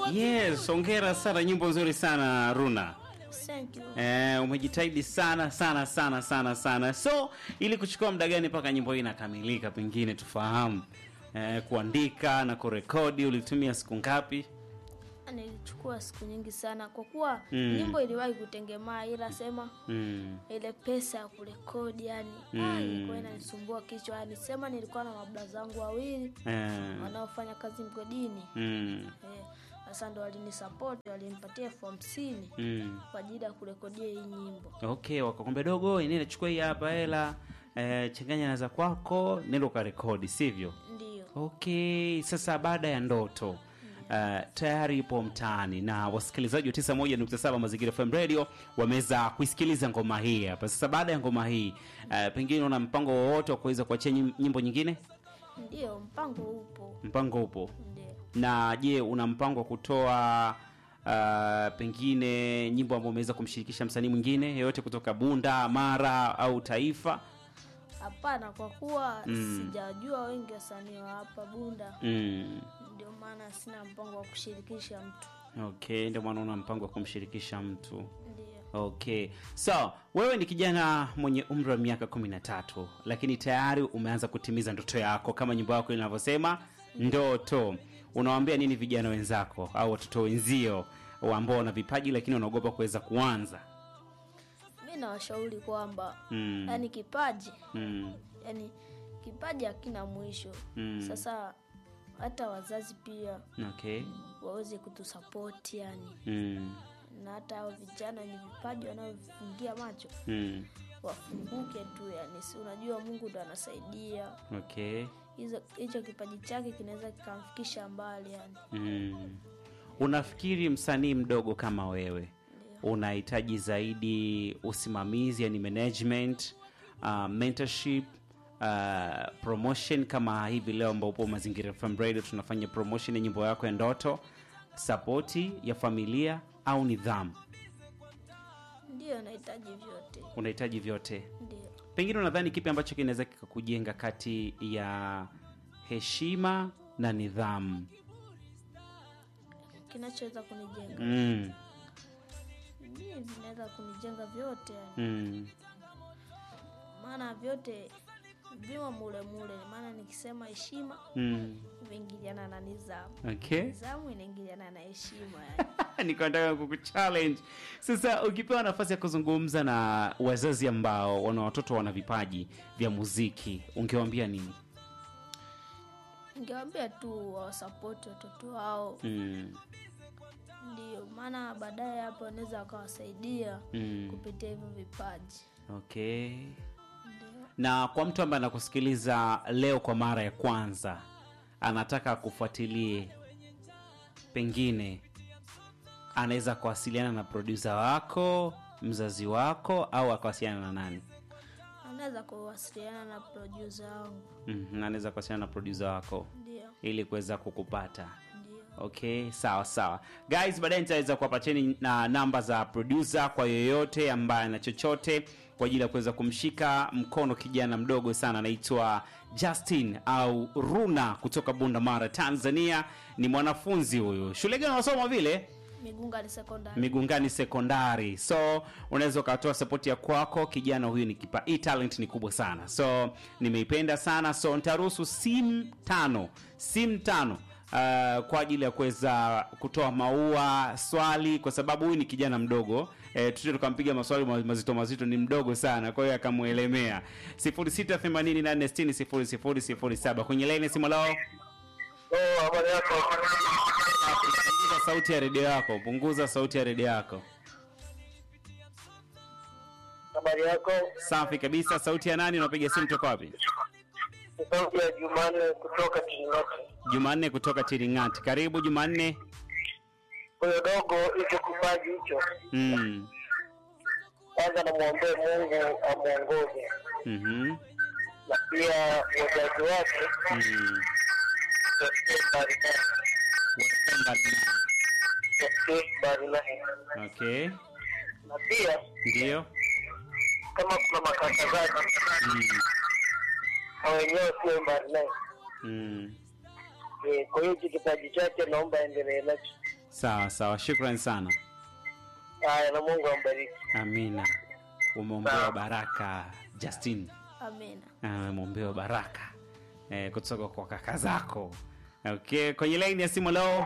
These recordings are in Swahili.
Yes, hongera sana, nyimbo nzuri sana Runa. Thank you. Eh, umejitahidi sana sana sana sana sana. So, ili kuchukua muda gani mpaka nyimbo hii inakamilika pengine tufahamu? Eh, kuandika na kurekodi ulitumia siku ngapi? Nilichukua siku nyingi sana kwa kuwa Mm. nyimbo iliwahi kutengemaa, ila sema Mm. ile pesa ya kurekodi yani Mm. ilikuwa inanisumbua kichwa. Yani sema nilikuwa na mabla zangu wawili Eh. wanaofanya kazi mgodini Mm. eh, sasa ndo walinisapoti, walinipatia elfu hamsini Mm. kwa ajili ya kurekodia hii nyimbo. Okay, wakakwambia dogo, nenda chukua hii hapa hela, eh, changanya na za kwako, nenda ukarekodi, sivyo? Ndiyo, Okay, sasa baada ya ndoto uh, tayari ipo mtaani na wasikilizaji wa 91.7 Mazingira FM Radio wameweza kuisikiliza ngoma hii hapa. Sasa baada ya ngoma hii uh, pengine una mpango wowote wa kuweza kuachia nyim- nyimbo nyingine? ndiyo, mpango upo. Mpango upo. Ndiyo, Na je, una mpango wa kutoa uh, pengine nyimbo ambayo umeweza kumshirikisha msanii mwingine yeyote kutoka Bunda, Mara au Taifa? hapana, kwa kuwa Mm. sijajua wengi wasanii wa hapa Bunda, Mm. ndio maana sina mpango wa kushirikisha mtu. Okay, ndio maana una mpango wa kumshirikisha mtu. Ndiyo. Okay, so wewe ni kijana mwenye umri wa miaka kumi na tatu, lakini tayari umeanza kutimiza ndoto yako kama nyimbo yako inavyosema ndoto. Unawaambia nini vijana wenzako au watoto wenzio ambao wana vipaji lakini wanaogopa kuweza kuanza? Mi nawashauri kwamba Mm. yani kipaji Mm. yani kipaji hakina mwisho. Mm. Sasa hata wazazi pia Okay. waweze kutusapoti yani, Mm. na hata hao vijana wenye vipaji wanaovifungia macho Mm. wafunguke tu yani, si unajua Mungu ndo anasaidia Okay. hizo hicho kipaji chake kinaweza kikamfikisha mbali yani. Mm. Unafikiri msanii mdogo kama wewe unahitaji zaidi usimamizi, yani management, uh, mentorship, uh, promotion kama hivi leo ambapo Mazingira FM Radio tunafanya promotion ya nyimbo yako ya ndoto, sapoti ya familia au nidhamu? Ndiyo, nahitaji vyote, Unahitaji vyote. ndio Pengine unadhani kipi ambacho kinaweza kikakujenga kati ya heshima na nidhamu? kinachoweza kunijenga Mm. mimi vinaweza kunijenga vyote yani. Mm. maana vyote vimo mule mule, maana nikisema heshima Mm. imeingiliana na nidhamu, Okay. nidhamu inaingiliana na heshima yani. niko nataka kukuchallenge sasa ukipewa nafasi ya kuzungumza na wazazi ambao wana watoto wana vipaji vya muziki ungewaambia nini Ningewambia tu wawasapoti watoto wao, mm. ndio maana baadaye hapo wanaweza wakawasaidia Mm. kupitia hivyo vipaji. okay Ndio na kwa mtu ambaye anakusikiliza leo kwa mara ya kwanza anataka akufuatilie pengine anaweza kuwasiliana na produsa wako mzazi wako au akawasiliana na nani anaweza kuwasiliana na produsa wangu, mm, anaweza kuwasiliana na produsa wako ndio ili kuweza kukupata ndio okay sawa sawa guys baadaye nitaweza kuwapateni na namba za producer kwa yoyote ambaye ana chochote kwa ajili ya kuweza kumshika mkono kijana mdogo sana anaitwa justin au runa kutoka bunda mara tanzania ni mwanafunzi huyu shule gani unasoma vile Migunga ni sekondari. migungani sekondari so unaweza ukatoa sapoti ya kwako kijana huyu ni kipa hii talent ni kubwa sana so nimeipenda sana so nitaruhusu simu tano simu tano uh, kwa ajili ya kuweza kutoa maua swali kwa sababu huyu ni kijana mdogo e, tute tukampiga maswali ma- mazito mazito ni mdogo sana kwa hiyo akamwelemea 0688600007 kwenye laini simu lao Oh, habari yako? punguza sauti ya redio yako punguza sauti ya redio yako Habari yako? safi kabisa sauti ya nani unapiga simu toka wapi Ni sauti ya Jumanne kutoka Kiringati. jumanne kutoka tiringati karibu jumanne Huyo dogo hicho kipaji hicho, mm. kwanza namwombee Mungu amwongoze, mm-hmm. na pia wazazi wake mm. wasikie mbali naye, Wasikae mbali naye. wasikie mbali naye, okay na pia ndio kama kuna makaka zake mm. na wenyewe sio mbali naye. mm. Eh, Kwa hiyo hichi kipaji chake naomba aendelee nacho. Sawa sawa, shukrani sana. Haya, na Mungu ambariki. Amina. Umeombewa baraka Justin. Amina. Ah, Umeombewa baraka eh, kutoka kwa kaka zako. Okay, kwenye laini ya simu leo,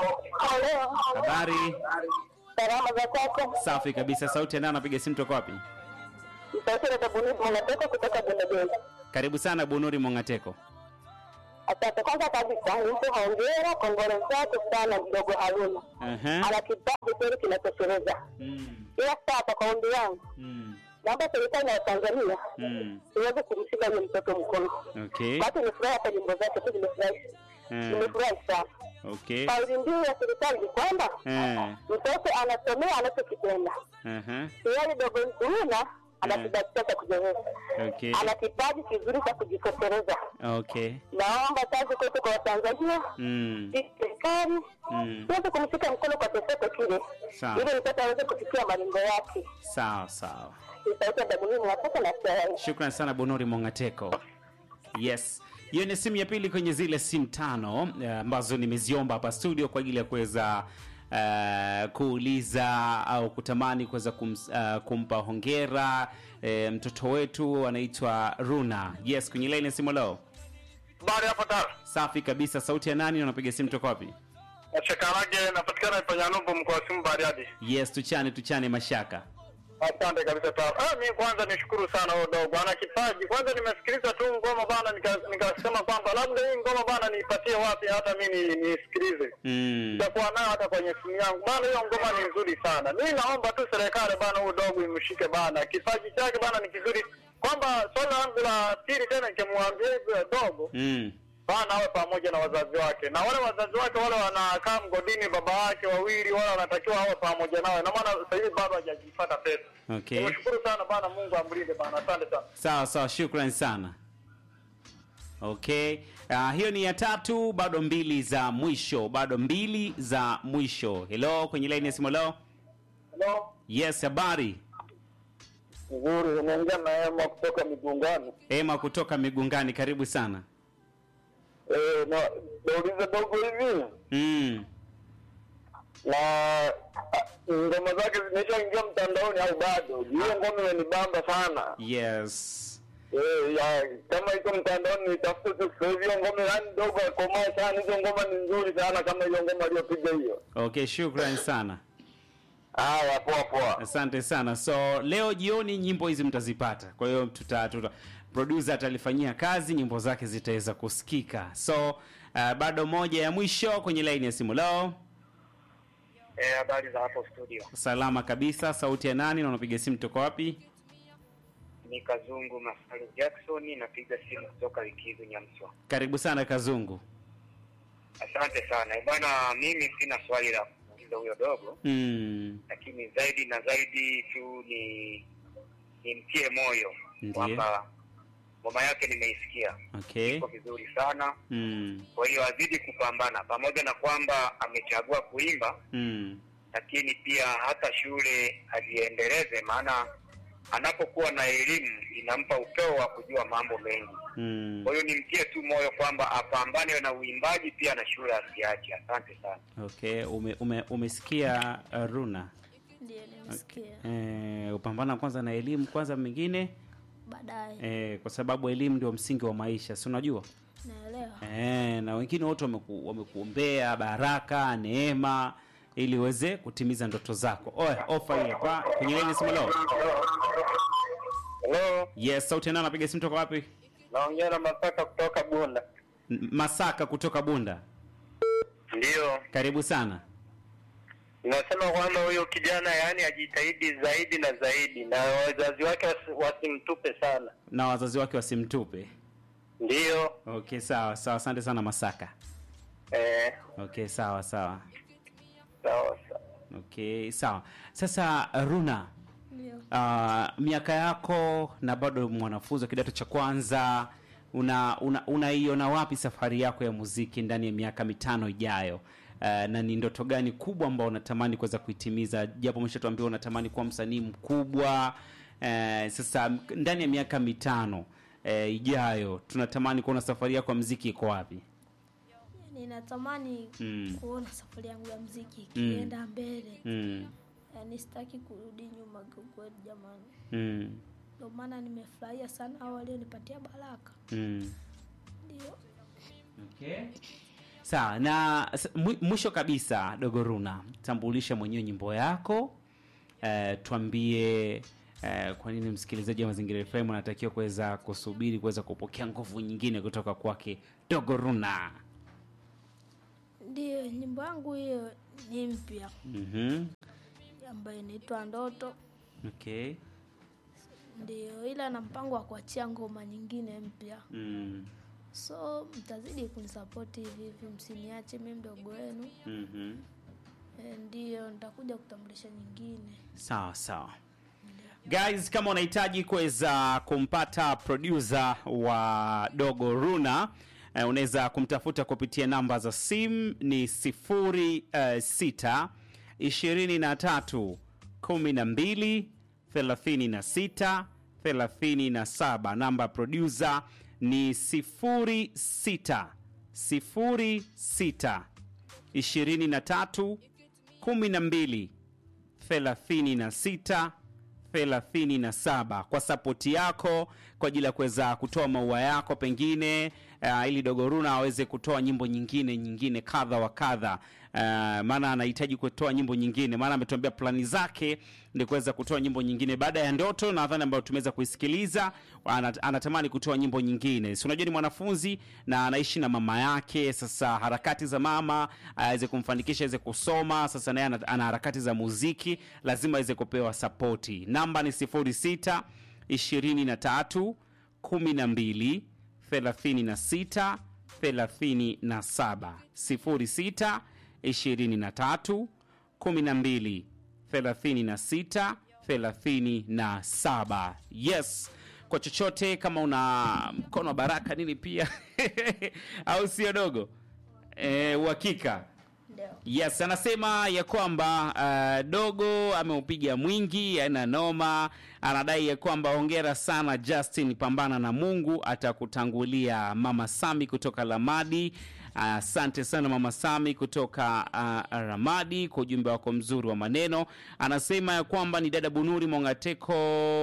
habari Salama za kwako. safi kabisa. Sauti ya nani anapiga simu toka wapi? Sauti ya Tabuni mnatoka kutoka Bondebeni. Karibu sana Bunuri Mongateko. Asante. Kwanza kabisa nimpe hongera, kongole zake sana mdogo Haruna. Aha. Ana kipaji kweli kinatosheleza. Mm. Ila sasa kwa ombi yangu, Mm. naomba serikali ya Tanzania Mm. iweze kumshika yule mtoto mkono. Okay. Watu nimefurahi hata nyimbo zake tu nimefurahi. Eh, Nimefurahi sana. okay. Kauli mbiu ya serikali ni kwamba Eh. mtoto anasomea anachokipenda. Aha. Yeye dogo Haruna ana Mm. kipaji cha kujieleza. Okay. Ana kipaji kizuri cha kujitosheleza. Okay. Naomba kazi kwetu kwa Watanzania Mm. sisi serikali Mm. tuweze kumshika mkono kwa chochote kile, Sawa. ili mtoto aweze kufikia malengo yake. Sawa sawa. Sauti Dabulini watoto na Kiswahili. Shukran sana Bunuri Mongateko. Yes, hiyo ni simu ya pili kwenye zile simu tano eh, ambazo nimeziomba hapa studio kwa ajili ya kuweza uh, kuuliza au kutamani kuweza kum, uh, kumpa hongera eh, mtoto wetu anaitwa Runa. Yes, kwenye line ya simu leo. Habari hapo Tara. Safi kabisa. Sauti ya nani? Unapiga simu toka wapi? Nachekarage napatikana Ipanyanumbu mkoa wa Simu Bariadi. Yes, tuchane tuchane mashaka. Asante kabisa Tara. Ah, mimi kwanza nishukuru sana huyo dogo. Ana kipaji. Kwanza nimesikiliza tu ngoma bana nika- nikasema kwamba labda hii ngoma bana niipatie wapi hata mimi ni- niisikilize. Mm. Nitakuwa nayo hata kwenye simu yangu. Bana hiyo ngoma ni nzuri sana. Mimi naomba tu serikali bana huyo dogo imshike bana. Kipaji chake bana ni kizuri. Kwamba swali langu la pili tena nikimwambia hivyo dogo Mm. bana awe pamoja na wazazi wake, na wale wazazi wake wale wanakaa mgodini, baba wake wawili, wale wanatakiwa awe pamoja nawe, na maana sasa hivi bado hajajipata pesa. Okay. Nimeshukuru sana bana, Mungu amlinde bana, asante sana. Sawa sawa, shukran sana. Okay. Uh, hiyo ni ya tatu, bado mbili za mwisho, bado mbili za mwisho. Hello, kwenye line ya simu leo. Hello, Yes, habari. nzuri, unaongea na Emma kutoka Migungani. Ema kutoka Migungani, karibu sana. Eh, na nauliza dogo hivi Mm. na ah, ngoma zake zimeshaingia mtandaoni au bado? Hiyo ngoma imenibamba sana. Yes. Eh, ya kama iko mtandaoni nitafute tu sasa hivi hiyo ngoma, yani dogo akomaa sana. Hizo ngoma ni nzuri sana kama hiyo ngoma aliyopiga hiyo. Okay, shukran sana. Haya, poa poa. Asante sana. So leo jioni nyimbo hizi mtazipata, kwa hiyo tuta, tuta producer atalifanyia kazi, nyimbo zake zitaweza kusikika. So uh, bado moja ya mwisho kwenye line ya simu leo. Eh, habari za hapo studio. Salama kabisa. Sauti ya nani na unapiga simu toka wapi? Ni Kazungu Masalu Jackson, napiga simu kutoka Likizo Nyamswa. Karibu sana Kazungu. Asante sana Eh, bwana, mimi sina swali la kumuuliza huyo dogo, Mm. lakini zaidi na zaidi tu ni nimtie moyo Ndiyo. kwamba ngoma yake nimeisikia Okay. iko vizuri sana, Mm. kwa hiyo azidi kupambana, pamoja na kwamba amechagua kuimba, Mm. lakini pia hata shule ajiendeleze, maana anapokuwa na elimu inampa upeo wa kujua mambo mengi. Mm. Kwa hiyo nimtie tu moyo kwamba apambane na uimbaji pia na shule asiache. Asante sana. Okay, ume, ume, umesikia uh, Runa. Ndiyo nimesikia. Eh, upambana kwanza na elimu kwanza mengine Baadaye eh, kwa sababu elimu ndio msingi wa maisha, si unajua? naelewa. Eh, na wengine wote wameku, wamekuombea baraka, neema ili uweze kutimiza ndoto zako. Oya, ofa hii hapa kwenye line simu leo. Hello, Yes, sauti nani anapiga simu toka wapi? naongea na Masaka kutoka Bunda. N- Masaka kutoka Bunda. Ndio, Karibu sana. nasema kwamba huyo kijana yaani ajitahidi zaidi na zaidi, na wazazi wake wasi- wasimtupe sana. Na wazazi wake wasimtupe. Ndio, Okay, sawa sawa, asante sana Masaka. eh, Okay, sawa sawa. sawa sawa. Okay, sawa. Sasa Runa, Ndio. uh, miaka yako na bado mwanafunzi wa kidato cha kwanza una una- unaiona wapi safari yako ya muziki ndani ya miaka mitano ijayo? Uh, na ni ndoto gani kubwa ambao unatamani kuweza kuitimiza, japo umeshatuambia unatamani kuwa msanii mkubwa. Uh, sasa m- ndani ya miaka mitano uh, ijayo tunatamani kuona safari yako ya muziki iko wapi? ninatamani Mm. kuona safari yangu ya mziki ikienda mbele Mm. yaani sitaki kurudi nyuma kiukweli jamani Mm. ndio maana nimefurahia sana hao walionipatia baraka Mm. ndio Okay. Sawa, na s- mwi- mwisho kabisa Dogoruna, tambulisha mwenyewe nyimbo yako. Eh, tuambie eh, kwa nini msikilizaji wa Mazingira FM anatakiwa kuweza kusubiri kuweza kupokea nguvu nyingine kutoka kwake Dogoruna. ndio nyimbo yangu hiyo ni mpya Mhm. ambayo inaitwa ndoto Okay. ndio ila na mpango wa kuachia ngoma nyingine mpya Mm. so mtazidi kunisapoti hivi hivi msiniache mi mdogo wenu Mhm. e, ndio nitakuja kutambulisha nyingine Sawa sawa. Guys, kama unahitaji kuweza kumpata producer wa Dogo Runa eh, unaweza kumtafuta kupitia namba za simu ni sifuri eh, sita ishirini na tatu kumi na mbili thelathini na sita thelathini na saba. Namba ya producer ni sifuri sita sifuri sita ishirini na tatu kumi na mbili 36 37 kwa sapoti yako kwa ajili ya kuweza kutoa maua yako pengine uh, ili dogoruna aweze kutoa nyimbo nyingine nyingine kadha wa kadha uh, maana anahitaji kutoa nyimbo nyingine maana ametuambia plani zake ni kuweza kutoa nyimbo nyingine baada ya ndoto nadhani ambayo tumeweza kuisikiliza ana- anatamani kutoa nyimbo nyingine si unajua ni mwanafunzi na anaishi na mama yake sasa harakati za mama aweze kumfanikisha aweze kusoma sasa naye ana, ana harakati za muziki lazima aweze kupewa sapoti namba ni 06 23 12 36 37 06 23 12 36 37 yes kwa chochote kama una mkono wa baraka nini pia au sio dogo Eh, uhakika ndio yes anasema ya kwamba uh, dogo ameupiga mwingi ana noma anadai ya kwamba hongera sana justin pambana na mungu atakutangulia mama sami kutoka lamadi asante sana mama sami kutoka uh, ramadi kwa ujumbe wako mzuri wa maneno anasema ya kwamba ni dada bunuri mongateko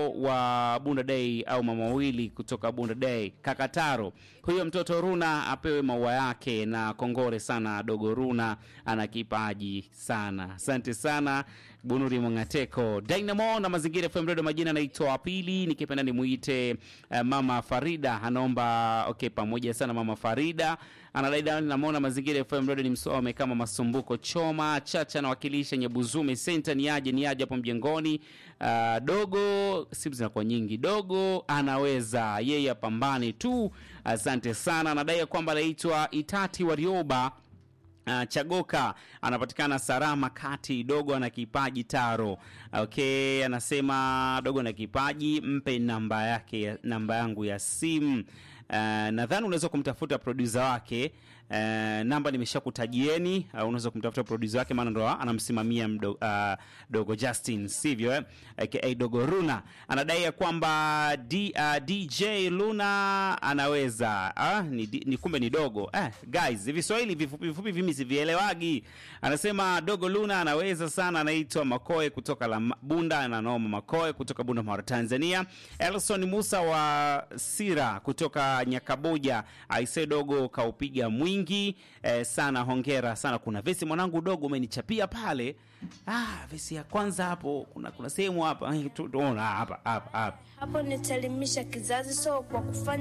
wa bunda dei au mama wawili kutoka bunda dei kakataro huyo mtoto runa apewe maua yake na kongore sana dogo runa ana kipaji sana asante sana bunuri mongateko dynamo na mazingira fm redio majina anaitwa pili nikipenda nimuite uh, mama farida anaomba okay pamoja sana mama farida anadai dani namwona mazingira fm redio ni msome kama masumbuko choma chacha anawakilisha nyebuzume senta ni aje ni aje hapo mjengoni uh, dogo simu zinakuwa nyingi dogo anaweza yeye apambane tu asante sana anadai ya kwamba anaitwa itati warioba Uh, chagoka anapatikana sarama kati dogo ana kipaji taro okay anasema dogo ana kipaji mpe namba yake ya- namba yangu ya simu uh, nadhani unaweza kumtafuta produsa wake uh, namba nimeshakutajieni uh, unaweza kumtafuta produsa wake maana ndo anamsimamia mdo, uh, dogo justin sivyo eh? aka dogo runa anadai ya kwamba D, uh, dj luna anaweza ah, ni, di- ni kumbe ni dogo eh, guys viswahili vifupi vifupi vimi sivielewagi anasema dogo luna anaweza sana anaitwa makoe kutoka la bunda ananoma makoe kutoka bunda mara tanzania elson musa wa sira kutoka nyakaboja aise dogo kaupiga mwingi eh, sana hongera sana kuna vesi mwanangu dogo umenichapia pale ah, vesi ya kwanza hapo kuna kuna sehemu hapa eh, tu- tuona hapa hapa hapa hapo nitaelimisha kizazi so kwa kufanya